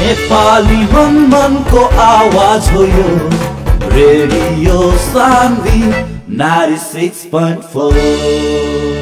नेपाली मन मनको आवाज हो यो रेडियो सान्वी 96.4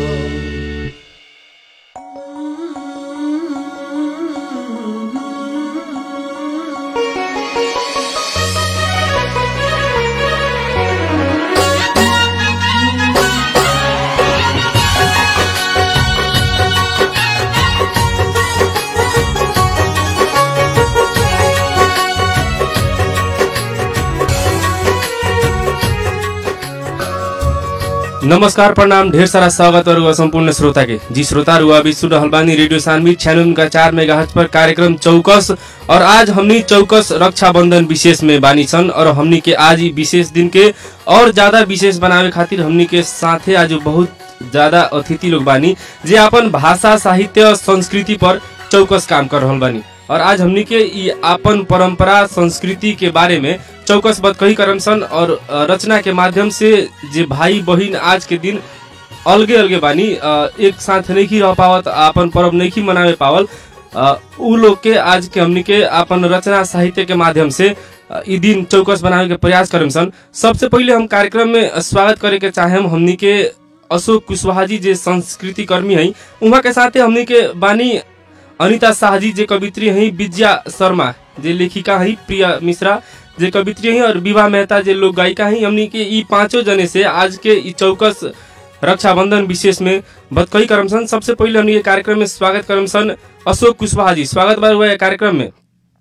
नमस्कार प्रणाम ढेर सारा स्वागत और संपूर्ण श्रोता के जी श्रोता रुआ अभी सुन रहल बानी रेडियो सानवी छियानवे का चार मेगा पर कार्यक्रम चौकस और आज हमनी चौकस रक्षाबंधन विशेष में बानी सन और हमनी के आज ही विशेष दिन के और ज्यादा विशेष बनावे खातिर हमनी के साथे आज बहुत ज्यादा अतिथि लोग बानी जे अपन भाषा साहित्य और संस्कृति पर चौकस काम कर रहल बानी और आज हमनी के ई आपन परंपरा संस्कृति के बारे में चौकस बात कही करम सन और अ, रचना के माध्यम से जे भाई बहिन आज के दिन अलगे अलगे बानी अ, एक साथ नहीं रह पावत आपन पर्व नहीं मनावे पावल अ, उ लोग के आज के हमनी के आपन रचना साहित्य के माध्यम से अ, ई दिन चौकस बनावे के प्रयास करम सन सबसे पहिले हम कार्यक्रम में स्वागत करे के चाहेम हमनी के अशोक कुशवाहा जी जे संस्कृति कर्मी है उहाँ के साथे हमनी के बानी अनिता शाहजी जे कवित्री हैं विद्या शर्मा जे लेखिका हैं प्रिया मिश्रा जे कवित्री हैं और विवाह मेहता जे लोक गायिका हैं हमनी के ई पांचों जने से आज के ई चौकस रक्षाबंधन विशेष में बतकही करम सन सबसे पहिले हमनी ये कार्यक्रम में स्वागत करम सन अशोक कुशवाहा जी स्वागत बार हुआ है कार्यक्रम में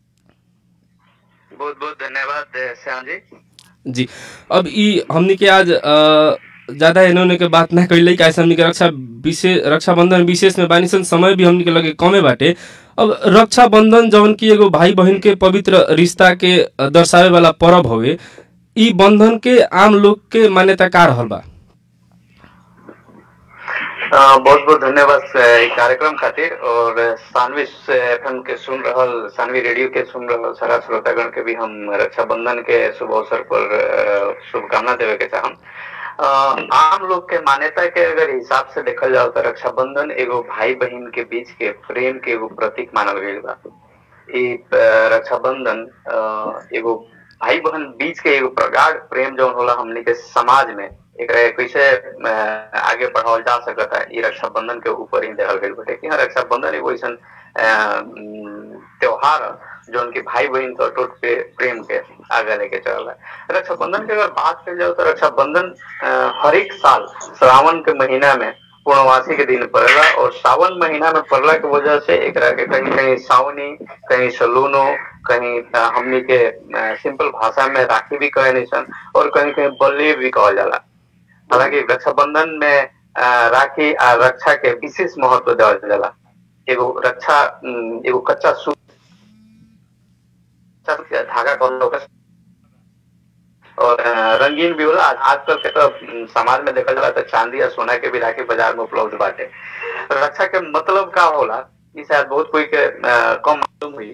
बहुत बहुत धन्यवाद अ, श्याम जी जी अब ई हमनी के आज अ, ज्यादा इन्होंने के बात ना कैले कैसे हमनी के रक्षा विशेष रक्षाबंधन विशेष में बानी सन समय भी हमनी के लगे कमे बाटे अब रक्षाबंधन जौन की एगो भाई बहन के पवित्र रिश्ता के अ, दर्शावे वाला पर्व हवे ई बंधन के आम लोग के मान्यता का रहल बा अ, बहुत बहुत धन्यवाद अ, ई कार्यक्रम खातिर और सानवी एफएम के सुन रहल सानवी रेडियो के सुन रहल सारा श्रोतागण के भी हम रक्षाबंधन के शुभ अवसर पर अ, शुभकामना देवे के चाहम अ, आम लोग के मान्यता के अगर हिसाब से देखल जाओ तो रक्षाबंधन एगो भाई बहन के बीच के प्रेम के एगो प्रतीक मानल गईल बा ई अ, रक्षाबंधन अ, एगो भाई बहन बीच के एगो प्रगाढ़ प्रेम जौन होला हमनी के समाज में एकरा कैसे अ, आगे बढ़ावल जा सकता है ई रक्षाबंधन के ऊपर ही देखल गईल बाटे कि हाँ, रक्षाबंधन एगो ऐसन अ, उम, त्योहार ह, जौन की भाई बहन के अटूट पे प्रेम के आगे लेके चल है रक्षाबंधन की अगर बात करी जाए तो रक्षाबंधन अ, हर एक साल श्रावण के महीना में पूर्णवासी के दिन पड़ेला और सावन महीना में पड़ला के वजह से एकरा के कहीं कहीं सावनी कहीं सलूनो कहीं अ, हमनी के सिंपल भाषा में राखी भी कहे निसन और कहीं कहीं बल्ली भी कहल जाला हालांकि रक्षाबंधन में अ, राखी आ रक्षा के विशेष महत्व देवल जाला एगो रक्षा उम, एगो कच्चा सूत कच्चा धागा कहल ओकर और अ, रंगीन भी होला आजकल के तो उम, समाज में देखल जाला तो चांदी या सोना के भी राखी बाजार में उपलब्ध बाटे रक्षा के मतलब का होला ई शायद बहुत कोई के अ, कम मालूम हुई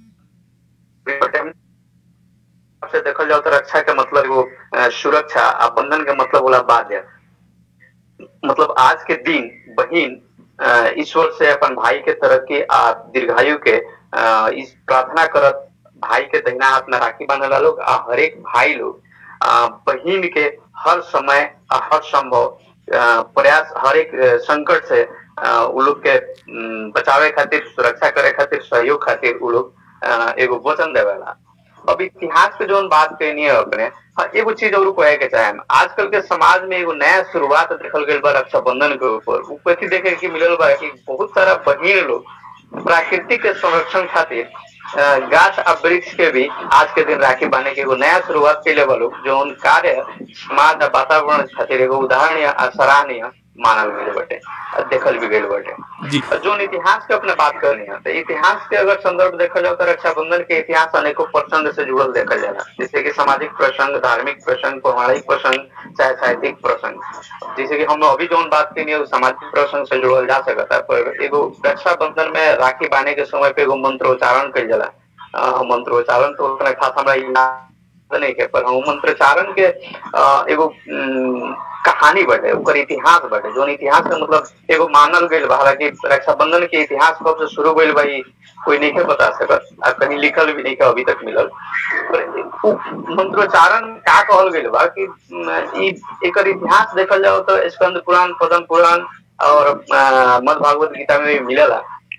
से देखल जाओ तो रक्षा के मतलब एगो अ, सुरक्षा आ बंधन के मतलब होला बाध्य मतलब आज के दिन बहिन अ, ईश्वर से अपन भाई के तरक्की आ दीर्घायु के अ, इस प्रार्थना करत भाई के दहिना हाथ में राखी बांधला लोग आ हर एक भाई लोग अ, बहिन के हर समय आ हर संभव अ, प्रयास हर एक अ, संकट से अ, उ लोग के उम, बचावे खातिर सुरक्षा करे खातिर सहयोग खातिर उ लोग अ, एगो वचन देवेला अब इतिहास पे जोन बात कहनी है अपने हाँ, एगो चीज और कहे के चाहे आजकल के समाज में एगो नया शुरुआत देखल गई बा रक्षाबंधन के ऊपर उ कथी देखे के मिलल बा कि बहुत सारा बहिन लोग प्राकृतिक के संरक्षण खातिर अ, गाछ आ वृक्ष के भी आज के दिन राखी बांधे के एगो नया शुरुआत कैले बा लोग जौन कार्य समाज आ वातावरण खातिर एगो उदाहरणीय आ सराहनीय मानल गईल बाटे आ देखल भी गईल बाटे जी जोन इतिहास के अपने बात करनी है तो इतिहास के अगर संदर्भ देखा जाए तो रक्षाबंधन के इतिहास अनेकों प्रसंग से जुड़ल देखा जाला जैसे कि सामाजिक प्रसंग धार्मिक प्रसंग पौराणिक प्रसंग चाहे साहित्यिक प्रसंग जैसे कि हम अभी जोन बात करनी है वो सामाजिक प्रसंग से जुड़ल जा सकता है पर एगो रक्षाबंधन में राखी बांधे के समय पे एगो मंत्रोच्चारण कल जाला अ, मंत्रोच्चारण तो उतना खास हमरा ई ना नहीं के पर हम मंत्रोच्चारण के अ, एगो उम, कहानी बटे ओकर इतिहास बटे जोन इतिहास का मतलब एगो मानल गईल बा हालांकि रक्षाबंधन के इतिहास कब से शुरू गईल बा ई कोई नहीं के बता सकत आ कहीं लिखल भी नहीं के अभी तक मिलल पर उ मंत्रोच्चारण में का कहल गईल बा कि उम, ई एकर इतिहास देखल जाओ तो स्कंद पुराण पद्म पुराण और अ, मद् भागवत गीता में भी मिलेला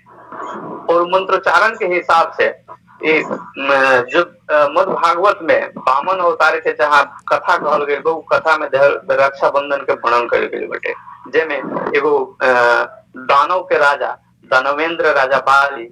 और मंत्रोच्चारण के हिसाब से ये म, जो अ, मद् भागवत में बामन अवतार के जहाँ कथा कहल गई बा उ कथा में धर- रक्षाबंधन के वर्णन कल गई बटे जेमे एगो अ, दानव के राजा दानवेंद्र राजा बाली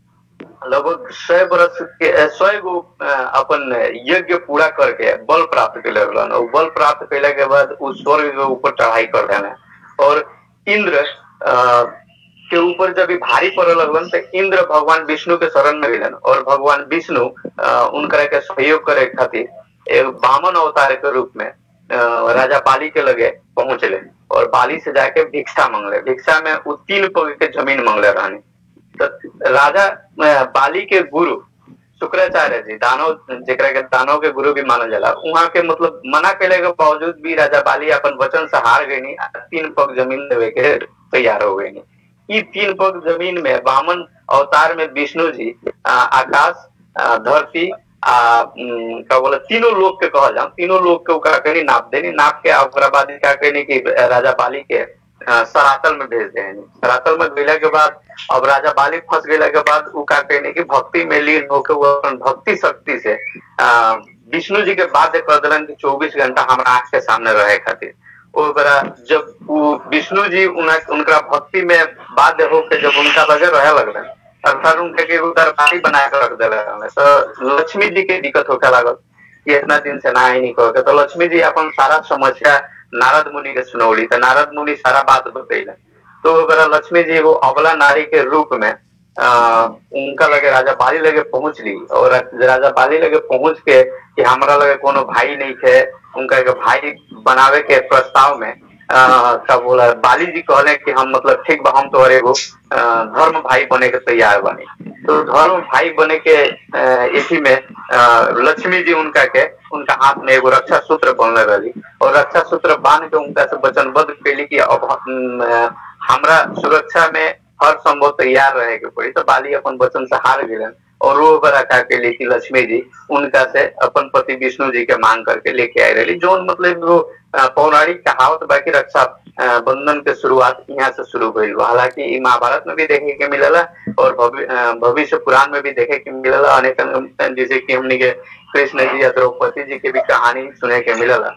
लगभग सौ बरस के सौ गो अ, अपन यज्ञ पूरा करके बल प्राप्त कैले रहलन और बल प्राप्त कैला के बाद उ स्वर्ग के ऊपर चढ़ाई कर देने और इंद्र अ, के ऊपर जब ई भारी पड़े लगलन तो इंद्र भगवान विष्णु के शरण में गेलन और भगवान विष्णु अ, उनकरा के सहयोग करे खातिर एक बामन अवतार के रूप में अ, राजा बाली के लगे पहुंचले और बाली से जाके भिक्षा मांगले भिक्षा में उ तीन पग के जमीन मांगले रहनी तो राजा अ, बाली के गुरु शुक्राचार्य जी दानव जेकरा के दानव के गुरु भी मानल जाला वहाँ के मतलब मना कैले के बावजूद भी राजा बाली अपन वचन से हार गई तीन पग जमीन देवे के तैयार हो गई ई तीन पग जमीन में वामन अवतार में विष्णु जी आ, आकाश आ, धरती आ उम, का बोले तीनों लोग के कहल जाओ तीनों लोग के ओकरा कहीं नाप देनी नाप के आ ओकरा बाद का कहनी कि राजा बाली के आ, सरातल में भेज देनी सरातल में भेजला के बाद अब राजा बाली फंस गेला के बाद उ का कहनी कि भक्ति में लीन होके वो अपन भक्ति शक्ति से आ, विष्णु जी के बाध्य कर दिलन कि चौबीस घंटा हमारा आंख के सामने रहे खातिर ओ बड़ा जब वो विष्णु जी उना उनका भक्ति में बाध्य होकर जब उनका लगे रहे लगलन अर्थात उनके के एगो दरबारी बना के रख दिले रहले तो लक्ष्मी जी के दिक्कत होके लागल कि इतना दिन से ना ही नहीं कह के तो लक्ष्मी जी अपन सारा समस्या नारद मुनि के सुनौली तो नारद मुनि सारा बात बतैले तो ओकरा लक्ष्मी जी एगो अबला नारी के रूप में आ, उनका लगे राजा बाली लगे पहुंच ली और राजा बाली लगे पहुंच के कि हमरा लगे कोनो भाई नहीं थे उनका एक भाई बनावे के प्रस्ताव में आ, का बोला बाली जी कहले कि हम मतलब ठीक बा हम तो एगो आ, धर्म भाई बने के तैयार बनी तो धर्म भाई बने के आ, इसी में आ, लक्ष्मी जी उनका के उनका हाथ में एगो रक्षा सूत्र बनले रही और रक्षा सूत्र बांध के उनका से वचनबद्ध कैली कि अब हम, आ, हमरा सुरक्षा में हर संभव तैयार रहे के पड़ी तो बाली अपन वचन से हार गेलन और वो बड़ा का के लेके लक्ष्मी जी उनका से अपन पति विष्णु जी के मांग करके लेके आए रही जो मतलब वो अ, पौराणिक कहावत बाकी रक्षा अ, बंधन के शुरुआत यहाँ से शुरू हुई बा। हालांकि ई महाभारत में भी देखे के मिलेला और भवि- अ, भविष्य पुराण में भी देखे के मिलेला अनेक जैसे कि हमने के कृष्ण जी या द्रौपदी जी के भी कहानी सुने के मिलेला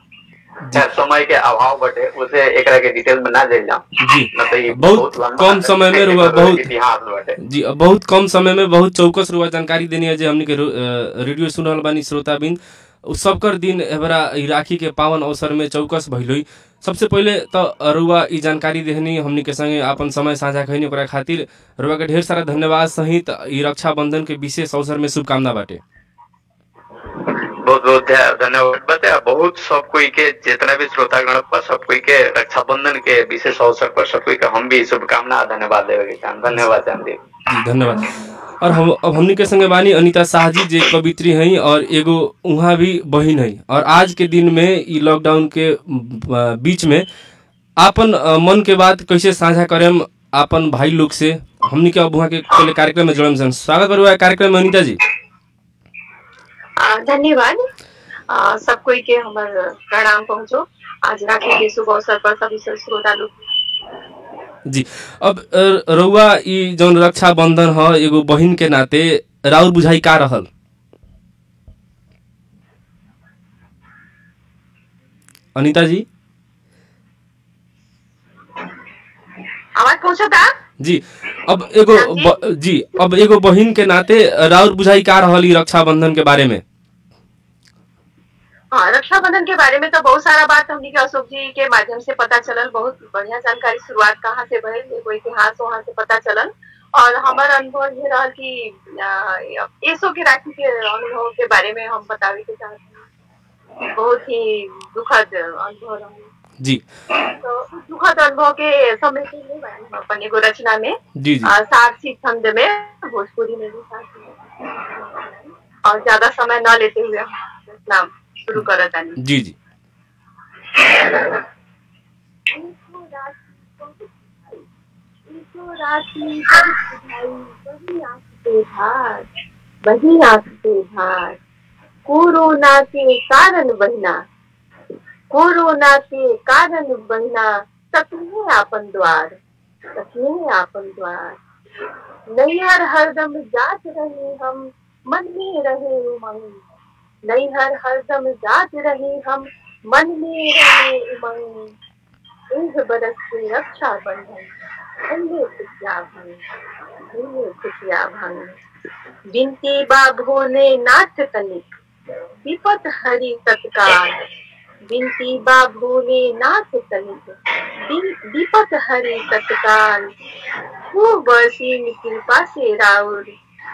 समय के अभाव बटे उसे एकरा के डिटेल में ना जाइल जाऊं जी न तो ई बहुत लंबा कम समय में रुआ एकर बहुत इतिहास बटे जी अब बहुत कम समय में बहुत चौकस रुआ जानकारी देनी है जे हमनी के रो- अ, रेडियो सुनल बानी श्रोता बिन उ सबकर दिन एबरा ई राखी के पावन अवसर में चौकस भइलोई सबसे पहिले त रुआ ई जानकारी देहनी हमनी के संगे आपन समय साझा खैनी ओकरा खातिर रुआ के ढेर सारा धन्यवाद सहित ई रक्षाबंधन के विशेष अवसर में शुभकामना बाटे बहुत बहुत ध्या- धन्यवाद बताया बहुत सब कोई के जितना भी श्रोतागण पर सब कोई के रक्षाबंधन के विशेष अवसर पर सब कोई के हम भी शुभकामना और धन्यवाद देवे के चाहन धन्यवाद जानदेव जी धन्यवाद और हम अब हमनी के संगे बानी अनिता शाह जी जे कवित्री हैं और एगो उहाँ भी बहिन है और आज के दिन में ई लॉकडाउन के अ, बीच में आपन अ, मन के बात कैसे साझा करेम आपन भाई लोग से हमनी के अब उहाँ के पहले कार्यक्रम में जुड़म सन स्वागत बरुआ कार्यक्रम में अनिता जी आ, धन्यवाद आ, सब कोई के हमर प्रणाम पहुंचो आज राखी के शुभ अवसर पर सभी श्रोता लोग जी अब अ, रउआ ई जौन रक्षा बंधन ह एगो बहिन के नाते राउर बुझाई का रहल अनिता जी आवाज पहुंचो था जी अब एगो ब, जी अब एगो बहिन के नाते राउर बुझाई का रहल ई रक्षाबंधन के बारे में हाँ रक्षाबंधन के बारे में तो बहुत सारा बात हमनी के अशोक जी के माध्यम से पता चलल बहुत बढ़िया जानकारी शुरुआत कहाँ से भइल एगो इतिहास वहाँ से पता चलल और हमार अनुभव ये रहल कि आ, एसो के राखी के अनुभव के बारे में हम बतावे के चाहते हैं बहुत ही दुखद अनुभव रहल जी तो उस दुखद अनुभव के समय के लिए हम अपन एगो रचना में जी जी आ, सारसी छंद में भोजपुरी में भी सारसी और ज्यादा समय न लेते हुए हम रचना शुरू करत आनी जी जी वही आंख से भार कोरोना के कारण बहना कोरोना के कारण बहना तकने आपन द्वार तकने आपन द्वार नैहर हरदम जात रहे हम मन में रहे उमंग नैहर हरदम जात रहे हम मन में रहे उमंग एक बरस की रक्षा बंधन अंधे खुशियाँ भंग अंधे खुशियाँ भंग बिनती बा भोले नाथ तनिक विपत हरि तत्काल बिनती बा भोले नाथ तनिक वि- विपत हरि तत्काल खूब असीम कृपा से राउर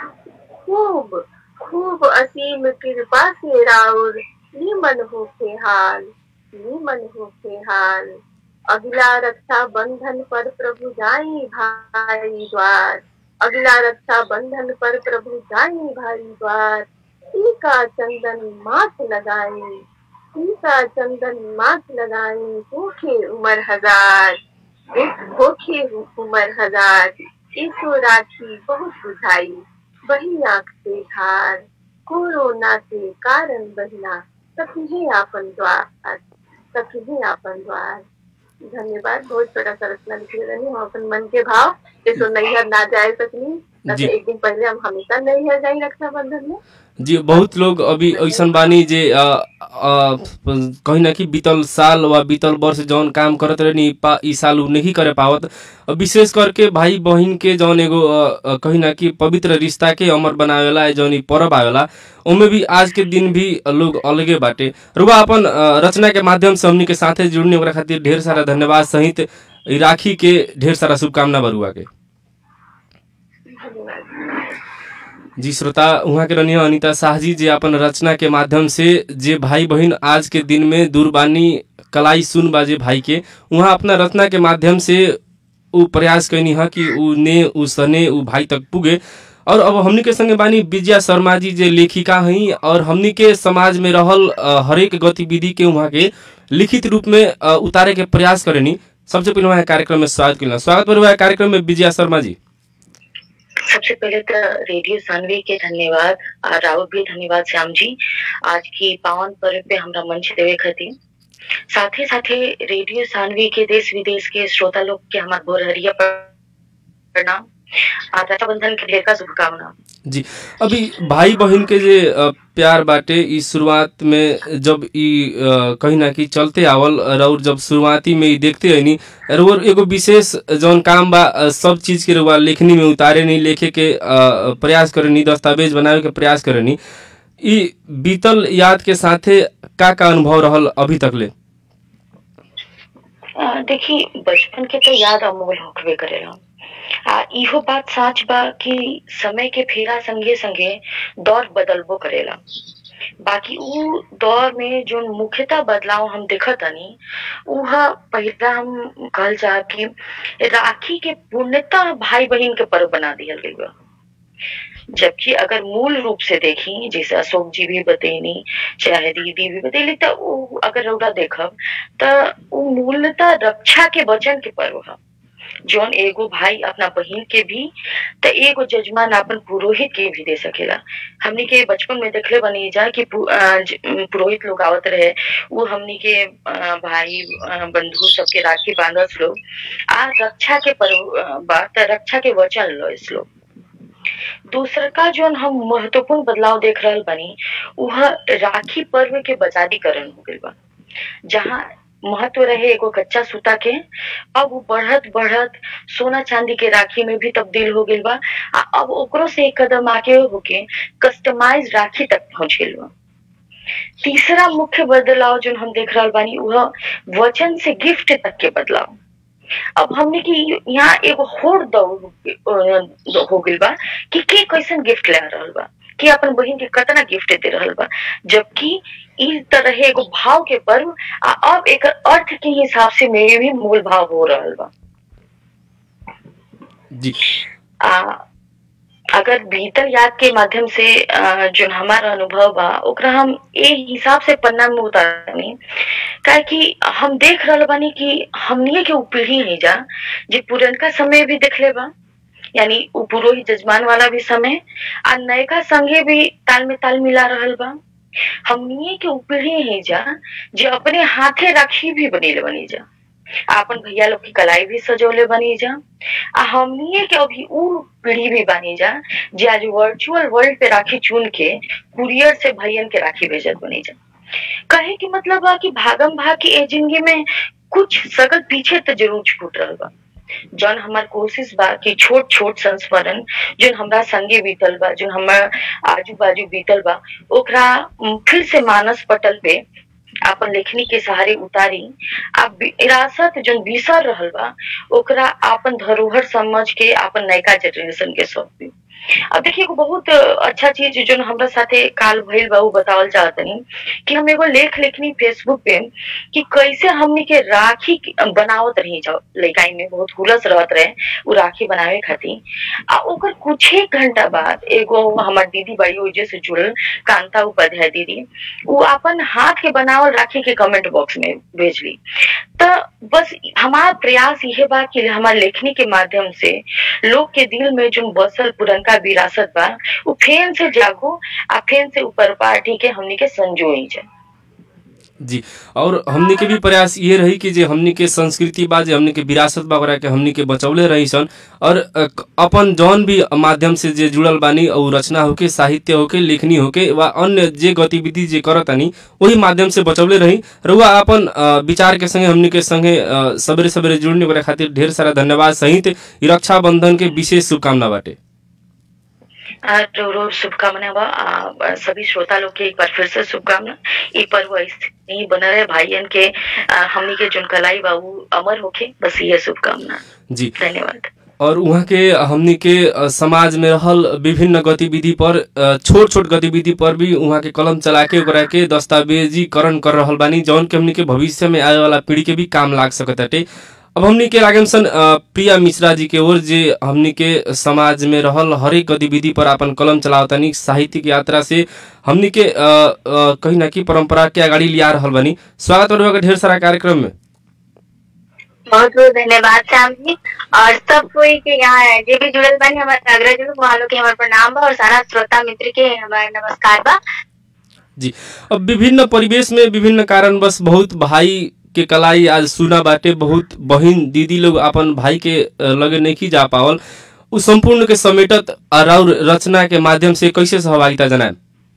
खूब खूब असीम कृपा से राउर निमन हो के हाल निमन हो के हाल अगला रक्षा बंधन पर प्रभु जाई भाई द्वार अगला रक्षा बंधन पर प्रभु जाई भाई द्वार टीका चंदन माथ लगाई टीका चंदन माथ लगाई भूखे उमर हजार एक भूखे उमर हजार ईसो राखी बहुत बुझाई वही आंख से धार कोरोना के कारण बहना सखी आपन द्वार सखी आपन द्वार धन्यवाद बहुत छोटा सा रचना लिखी रही हम अपन मन के भाव जैसो नैहर ना जाए सकनी न जी। तो एक दिन पहले हम हमेशा नैहर जाई रक्षाबंधन में जी बहुत लोग अभी ऐसन बानी जे अ, अ, कहीं ना कि बीतल साल वा बीतल वर्ष जौन काम करत रहनी पा ई साल उ नहीं करे पावत अ, विशेष करके भाई बहिन के जौन एगो अ, अ, कहीं ना कि पवित्र रिश्ता के अमर बनावेला जौन ई पर्व आवेला ओमे भी आज के दिन भी लोग अलगे बाटे रुआ अपन अ, रचना के माध्यम से हमनी के साथे जुड़ने ओकरा खातिर ढेर सारा धन्यवाद सहित ई राखी के ढेर सारा शुभकामना बरुआ के धन्यवाद जी श्रोता उहाँ के रनिया अनिता शाह जी जे अपन रचना के माध्यम से जे भाई बहन आज के दिन में दूरबानी कलाई सुन बाजे भाई के उहाँ अपना रचना के माध्यम से उ प्रयास कैनी है कि उ ने उ सने उ भाई तक पुगे और अब हमनी के संगे बानी विजया शर्मा जी जे लेखिका हई और हमनी के समाज में रहल अ, हरेक गतिविधि के उहाँ के लिखित रूप में अ, उतारे के प्रयास करेनी सबसे पहले वहाँ कार्यक्रम में स्वागत कैला स्वागत पर वहाँ कार्यक्रम में विजया शर्मा जी सबसे पहले तो रेडियो सानवी के धन्यवाद और राहुल भी धन्यवाद श्याम जी आज की पावन पर्व पे हमरा मंच देवे खातिर साथे साथे रेडियो सानवी के देश विदेश के श्रोता लोग के हमार भोरहरिया प्रणाम और रक्षाबंधन के ढेर का शुभकामना जी अभी भाई बहन के जे अ, प्यार बाटे ई शुरुआत में जब ई अ, कहीं ना कहीं चलते आवल और जब शुरुआती में ई देखते हनी और एगो विशेष जौन काम बा अ, सब चीज के रुआ लेखनी में उतारे नहीं लेखे के अ, प्रयास करनी दस्तावेज बनावे के प्रयास करनी ई बीतल याद के साथे का का अनुभव रहल अभी तक ले आ, देखी बचपन के तो याद अमोल होकबे करेला आ इहो बात साच बा कि समय के फेरा संगे संगे दौर बदलबो करेला बाकी उ दौर में जो मुख्यतः बदलाव हम देखत हनी उह पहला हम कहल जा कि राखी के पूर्णतः भाई बहन के पर्व बना दिया गई बा जबकि अगर मूल रूप से देखी जैसे अशोक जी भी बतैनी चाहे दीदी भी बतैली तो उ अगर रौदा देखब त उ मूलतः रक्षा के वचन के पर्व है जौन एगो भाई अपना बहिन के भी त एगो जजमान अपन पुरोहित के भी दे सकेला हमनी के बचपन में देखले बनी जा कि पु- अ, ज- अम, पुरोहित लोग आवत रहे वो हमनी के अ, भाई अ, बंधु सबके राखी बांधस लोग आ रक्षा के पर्व अ, बा त रक्षा के वचन लो इस लोग दूसरा का जोन हम महत्वपूर्ण बदलाव देख रहल बनी वह राखी पर्व के बजादीकरण हो गइल बा जहाँ महत्व रहे एगो कच्चा सूता के अब वो बढ़त बढ़त सोना चांदी के राखी में भी तब्दील हो गइल बा आ अब ओकरो से एक कदम आगे होके कस्टमाइज राखी तक पहुंच गइल बा तीसरा मुख्य बदलाव जो हम देख रहल बानी वह वचन से गिफ्ट तक के बदलाव अब हमने की यहाँ एगो होड़ दौड़ अ, हो गइल बा कि के कैसन गिफ्ट ले रहल बा कि अपन बहिन के कितना गिफ्ट दे रहल बा जबकि इस तरह एगो भाव के पर्व आ अब एक अर्थ के हिसाब से में भी मूल भाव हो रहल बा जी आ आ अगर बीतल याद के माध्यम से अ, जो हमारा अनुभव बा ओकरा हम ए हिसाब से पन्ना में उतारनी काहे कि हम देख रहल बानी कि हमनिए के उ पीढ़ी है जा जे पुरनका समय भी देखले बा यानी उ पुरोहित जजमान वाला भी समय आ नयका संगे भी ताल में ताल मिला रहल बा हमनिए के उ पीढ़ी है जा जे अपने हाथे राखी भी बनेले बनी जा आपन भैया लोग की कलाई भी सजौले बनी जा आ हमनिए के अभी उ पीढ़ी भी बनी जा जे आज वर्चुअल वर्ल्ड पे राखी चुन के कुरियर से भैयन के राखी भेजत बनी जा कहे कि मतलब बा कि भागम भाग की ए जिंदगी में कुछ सगत पीछे तो जरूर छूट रहल बा जौन हमार कोशिश बा कि छोट छोट संस्मरण जोन हमरा संगे बीतल बा जोन हमार आजू बाजू बीतल बा ओकरा उम, फिर से मानस पटल पे आपन लेखनी के सहारे उतारी आ विरासत जोन बिसर रहल बा ओकरा आपन धरोहर समझ के आपन नयका जनरेशन के सौंपी अब देखिए एगो बहुत अच्छा चीज जो हमरा साथे काल भइल बा उ बतावल चाहतनी कि हम एगो लेख लिखनी फेसबुक पे कि कैसे हमनी के राखी के- बनावत रही जाओ लइकाई में बहुत हुलस रहत रहे उ राखी बनावे खातिर आ ओकर कुछ एक घंटा बाद एगो हमार दीदी बड़ी ओजे से जुड़ल कांता उपाध्याय दीदी उ अपन हाथ के बनावल राखी के कमेंट बॉक्स में भेजली तो बस हमार प्रयास यह बा कि हमार लेखनी के माध्यम से लोग के दिल में जो बसल पुरनका विरासत बा उ फेन से जागो आ फेन से ऊपर पार्टी के हमनी के संजोई जाए जी और हमनी के भी प्रयास ये रही कि जे हमनी के संस्कृति बा जे हमनी के विरासत बा ओकरा के हमनी के बचौले रही सन और अ, क- अपन जौन भी माध्यम से जे जुड़ल बानी और रचना होके साहित्य होके लेखनी होके वा अन्य जे गतिविधि जे करतानी वही माध्यम से बचौले रही रउआ अपन अ, विचार के संगे हमनी के संगे अ, सबेरे सबेरे जुड़ने ओकरा खातिर ढेर सारा धन्यवाद सहित ई रक्षाबंधन के विशेष शुभकामना बाटे आ, रो रो शुभकामना बा आ, सभी श्रोता लोग के एक बार फिर से शुभकामना ई पर्व ऐसे ही बना रहे भाईयन के आ, हमनी के जोन कलाई बा उ अमर होके बस ये शुभकामना जी धन्यवाद और वहाँ के हमनी के अ, समाज में रहल विभिन्न गतिविधि पर अ, छोट छोट गतिविधि पर भी वहाँ के कलम चला के ओकरा के दस्तावेजीकरण कर रहल बानी जौन के हमनी के भविष्य में आए वाला पीढ़ी के भी काम लाग सकताटे अब हमनी के लागम सन अ, प्रिया मिश्रा जी के ओर जे हमनी के समाज में रहल हरेक गतिविधि पर अपन कलम चलावतानी साहित्यिक यात्रा से हमनी के अ, अ, कहीं ना कहीं परंपरा के अगाडि लिया रहल बानी स्वागत और ढेर सारा कार्यक्रम में बहुत बहुत धन्यवाद श्याम जी और सब कोई के यहाँ जे भी जुड़ल बानी हमारे अग्रज लोग वहाँ लोग के हमारे प्रणाम बा और सारा श्रोता मित्र के हमारा नमस्कार बा जी अब विभिन्न परिवेश में विभिन्न कारणवश बहुत भाई के कलाई आज सुना बाटे बहुत बहिन दीदी लोग अपन भाई के अ, लगे नहीं जा पावल उ संपूर्ण के समेटत और रचना के माध्यम से कैसे सहभागिता जनाए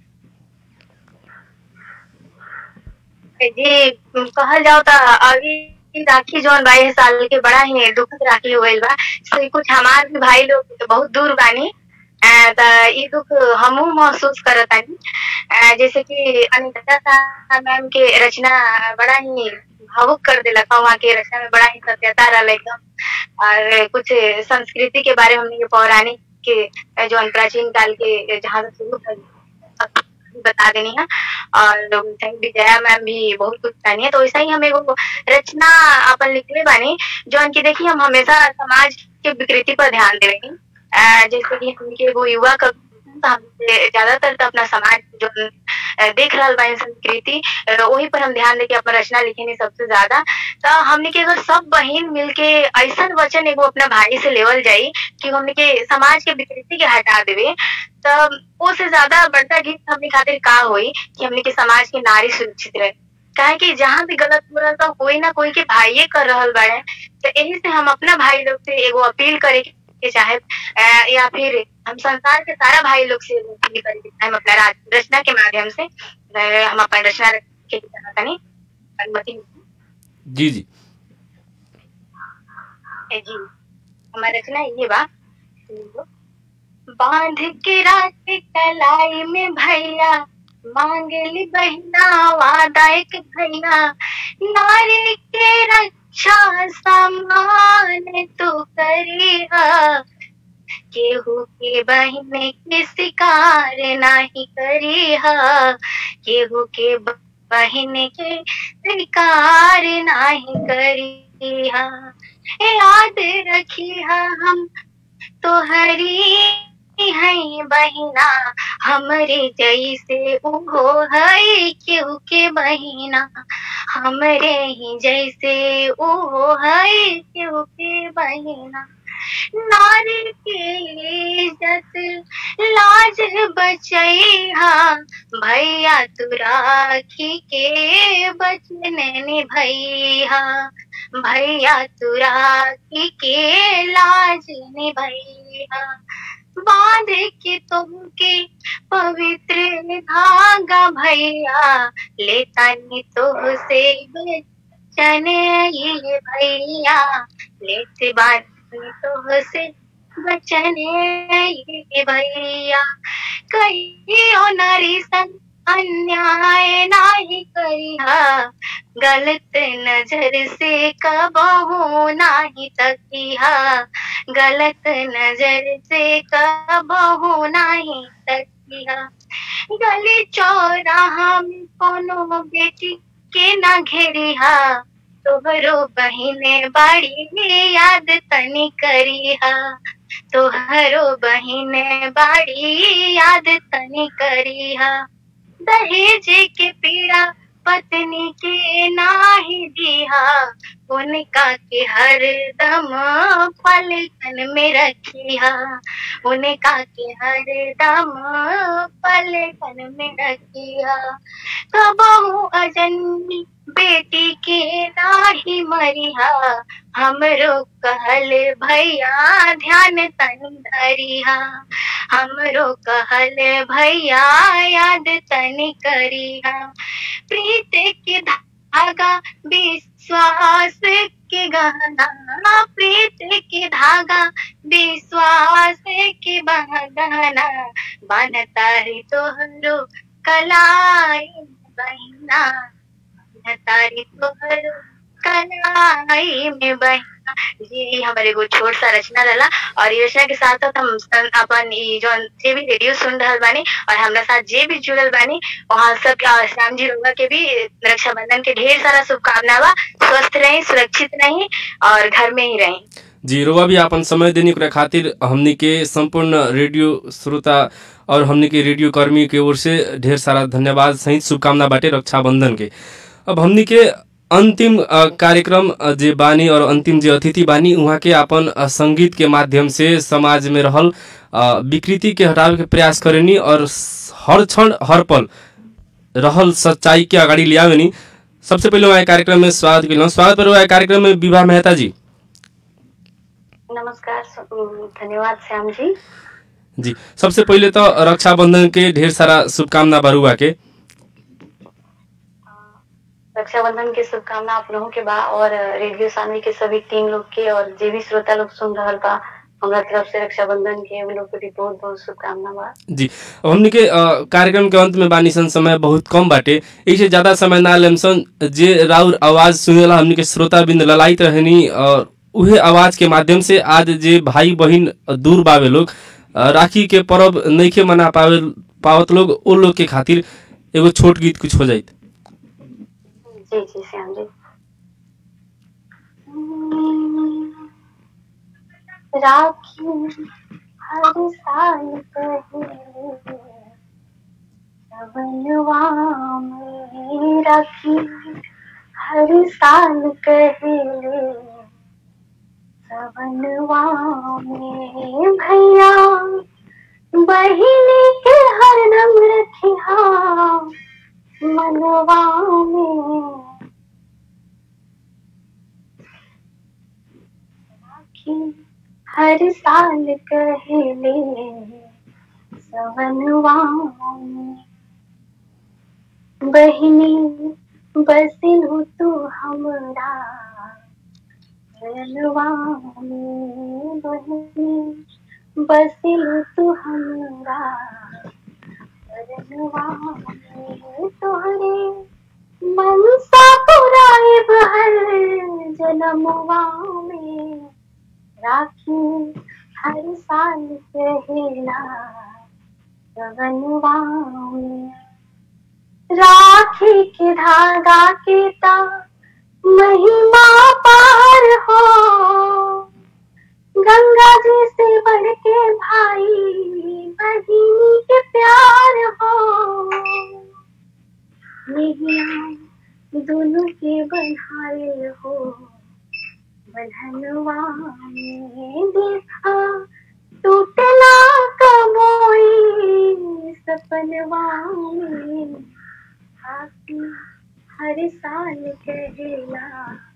जी कहल जाओ तो अभी राखी जौन बाईस साल के बड़ा ही दुखद राखी होइल बा से कुछ हमार भी भाई लोग बहुत दूर बानी अ, त ई दुख हमहू महसूस करतानी अ, जैसे कि अनिता शाह मैम के रचना बड़ा ही भावुक कर देलक वहाँ के रचना में बड़ा ही सत्यता रहल एकदम और कुछ संस्कृति के बारे में हमने के पौराणिक के जो प्राचीन काल के जहाँ से शुरू भइल, बता देनी है और विजया मैम भी बहुत कुछ कहनी है तो वैसा ही हम एगो रचना अपन लिखले बानी जो कि देखिए हम हमेशा समाज के विकृति पर ध्यान देवेंगे अ, जैसे कि हमके एगो युवा कवि तो हम ज्यादातर तो अपना समाज जो अ, देख रहा बा संस्कृति अ, वही पर हम ध्यान देके अपना रचना लिखेनी सबसे ज्यादा तो हमने के अगर सब बहन मिलके ऐसा वचन एगो अपना भाई से लेवल जाई कि हमने के समाज के विकृति के हटा देवे तो वो से ज्यादा बढ़ता गीत हमने खातिर का होई कि हमने के समाज के नारी सुरक्षित रहे काहे कि जहाँ भी गलत हो रहा तो कोई ना कोई के भाइये कर रहल बाड़े तो यही से हम अपना भाई लोग से एगो अपील करे के चाहे अ, या फिर हम संसार के सारा भाई लोग से एगो अपील करे के चाहे हम अपना राज- रचना के माध्यम से अ, हम अपन रचना के तनी अनुमति जी जी ए जी हमारी रचना ये बा बांध के रात कलाई में भैया मांगली बहिना वादा एक भैया नारी के रक्षा समान तू करिहा केहू के बहन के शिकार नाही करिहा केहू के ब- बहन के शिकार नाही करिहा ए याद रखिहा हम तोहरी है बहिना हमरे जैसे उहो है केहू के बहिना हमरे ही जैसे उहो है केहू के बहिना नारी के इज्जत लाज बचैहा भैया तू राखी के बचन निभैया भैया तू राखी के लाज निभैया बांध के तुमके पवित्र धागा भैया लेता नी तो से बचन ये भैया लेते बात तो से बचन ये भैया कहियो नारी संग अन्याय नाही करिहा गलत नजर से कबहू नाही तकिहा गलत नजर से कबहू नाही तकिहा गली चौराहा में कोनो बेटी के ना घेरिहा तोहरो बहिने बाड़ी में याद तनी करिहा तोहरो बहिने बाड़ी याद तनी करिहा दहेज के पीड़ा पत्नी के नाही दिहा उनका के हर दम पलकन में रखिहा उनका के हर दम पलकन में रखिहा कबहू अजन्मी बेटी के नाही मरिहा हमरो कहल भैया ध्यान तन धरिहा हमरो कहल भैया याद तनी करिहा प्रीत के धागा विश्वास के गहना प्रीत के धागा विश्वास के बहना बनता है तोहरो कलाई बहिना तारी तोहरो कलाई में बहिना जी हमारे एगो छोट सा रचना रहला और ये रचना के साथ साथ हम सन- अपन ई जौन जे भी रेडियो सुन रहल बानी और हमरा साथ जे भी जुड़ल बानी वहाँ सब के और श्याम जी रउआ के भी रक्षाबंधन के ढेर सारा शुभकामना बा स्वस्थ रही सुरक्षित रही और घर में ही रही जी रोवा भी आपन समय देने के खातिर हमनी के संपूर्ण रेडियो श्रोता और हमनी के रेडियो कर्मी के ओर से ढेर सारा धन्यवाद सहित शुभकामना बाटे रक्षाबंधन के अब हमनी के अंतिम अ, कार्यक्रम अ, जे बानी और अंतिम जे अतिथि बानी उहाँ के अपन अ, संगीत के माध्यम से समाज में रहल अ, विकृति के हटावे के प्रयास करेनी और स- हर क्षण हर पल रहल सच्चाई के अगाडि ल्यावेनी सबसे पहिले उहाँ कार्यक्रम में स्वागत केलहुँ स्वागत पर उहाँ कार्यक्रम में विवाह मेहता जी नमस्कार स- धन्यवाद श्याम जी जी सबसे पहिले तो रक्षाबंधन के ढेर सारा शुभकामना बरुआ के रक्षाबंधन के शुभकामना आप लोगों के बा और रेडियो सानवी के सभी टीम लोग के और जे भी श्रोता लोग सुन रहल बा हमरा तरफ से रक्षाबंधन के उन लोग के भी बहुत बहुत शुभकामना बा जी अब हमनी के अ, कार्यक्रम के अंत में बानी सन समय बहुत कम बाटे इससे ज्यादा समय ना लेम सन जे राउर आवाज सुनेला हमनी के श्रोता बिंद ललाइत रहनी और उहे आवाज के माध्यम से आज जे भाई बहिन दूर बावे लोग अ, राखी के पर्व नइखे मना पावे पावत लोग ओ लोग के खातिर एगो छोट गीत कुछ हो जाइत जी जी श्याम जी राखी हर साल पहले सवनवा में राखी हर साल कहले सवनवा में भैया बहिनी के हरदम रखिहा मनवा में राखी हर साल कहले सवनवा में बहिनी बसिलु तू हमरा रनवा में बहिनी बसिलु तू हमरा रनवा में तोहरे मनसा पुराइब हर जनमवा में राखी हर साल कहला गगनवा में राखी के धागा के ता महिमा पार हो गंगा जी से बढ़ के भाई बहिनी के प्यार हो नहीं दोनों के बन्हारे हो बन्हनवा में देखा टूटला कमोई सपनवा में आके हर साल कहेला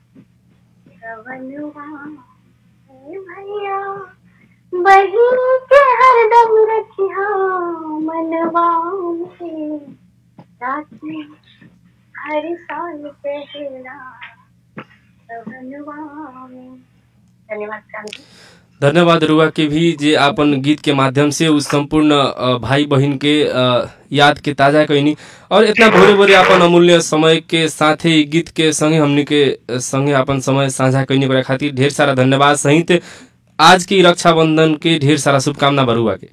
रवनवा में भैया बहिन के हरदम रखिया मनवा में राखी हर साल पहला रवनवा में धन्यवाद क्रांति धन्यवाद रुआ के भी जे आपन गीत के माध्यम से उस संपूर्ण अ, भाई बहन के अ, याद के ताजा कैनी और इतना भोरे भोरे आपन अमूल्य समय के साथे ई गीत के संगे हमनी के अ, संगे आपन समय साझा कैनी ओकरा खातिर ढेर सारा धन्यवाद सहित आज की रक्षाबंधन के ढेर सारा शुभकामना बरुआ के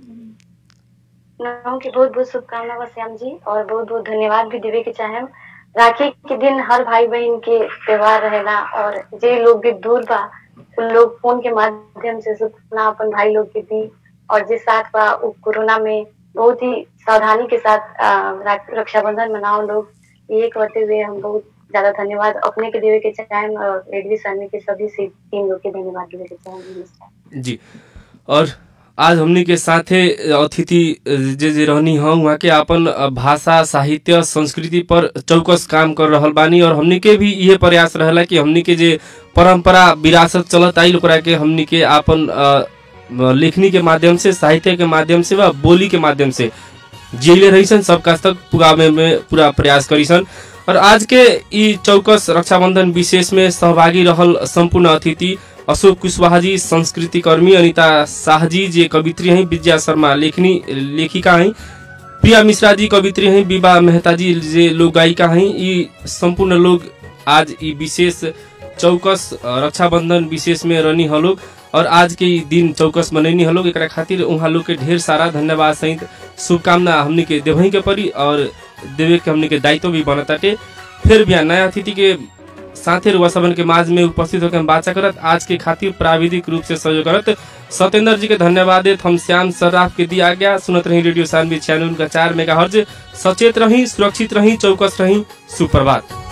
नौ की बहुत बहुत शुभकामना बा श्याम जी और बहुत बहुत धन्यवाद भी देवे के चाहे राखी के दिन हर भाई बहन के त्योहार रहेला और जे लोग भी दूर बा उन लोग फोन के माध्यम से शुभकामना अपन भाई लोग के दी और जे साथ बा उ कोरोना में बहुत ही सावधानी के साथ अ, रा- रक्षाबंधन मनाओ लोग ये करते हुए हम बहुत ज्यादा धन्यवाद अपने के देवे के चाहे और रेडवी सामने के सभी से टीम लोग के धन्यवाद देवे के चाहे नमस्कार जी और आज हमनी के साथे अतिथि जे जे रहनी हँ वहाँ के आपन भाषा साहित्य संस्कृति पर चौकस काम कर रहल बानी और हमनी के भी इहे प्रयास रहेला कि हमनी के जे परंपरा विरासत चलत आइल ओकरा के हमनी के आपन अ, लेखनी के माध्यम से साहित्य के माध्यम से वा बोली के माध्यम से जिले रहीसन सबका तक पुगावे में पूरा प्रयास करीसन और आज के ई चौकस रक्षाबंधन विशेष में सहभागी रहल संपूर्ण अतिथि अशोक कुशवाहा जी संस्कृति कर्मी अनिता शाह जी जे कवित्री हैं विद्या शर्मा लेखनी लेखिका हैं प्रिया मिश्रा जी कवित्री हैं विवाह मेहता जी जे लोक गायिका हैं ई संपूर्ण लोग आज ई विशेष चौकस अ, रक्षाबंधन विशेष में रहनी हलोग और आज के ई दिन चौकस मनैनी हलोग एकरा खातिर उहाँ लोग के ढेर सारा धन्यवाद सहित शुभकामना हमनी के देवही के परी और देवे के हमनी के दायित्व भी बनताटे फिर भी नया अतिथि के साथे रुआ सबन के माज में उपस्थित होकर हम बाचा करत आज के खातिर प्राविधिक रूप से सहयोग करत सत्येंद्र जी के धन्यवाद देत हम श्याम सर्राफ के दिया गया सुनत रही रेडियो सानवी छियानवे का चार मेगा सचेत रही सुरक्षित रही चौकस रही सुप्रभात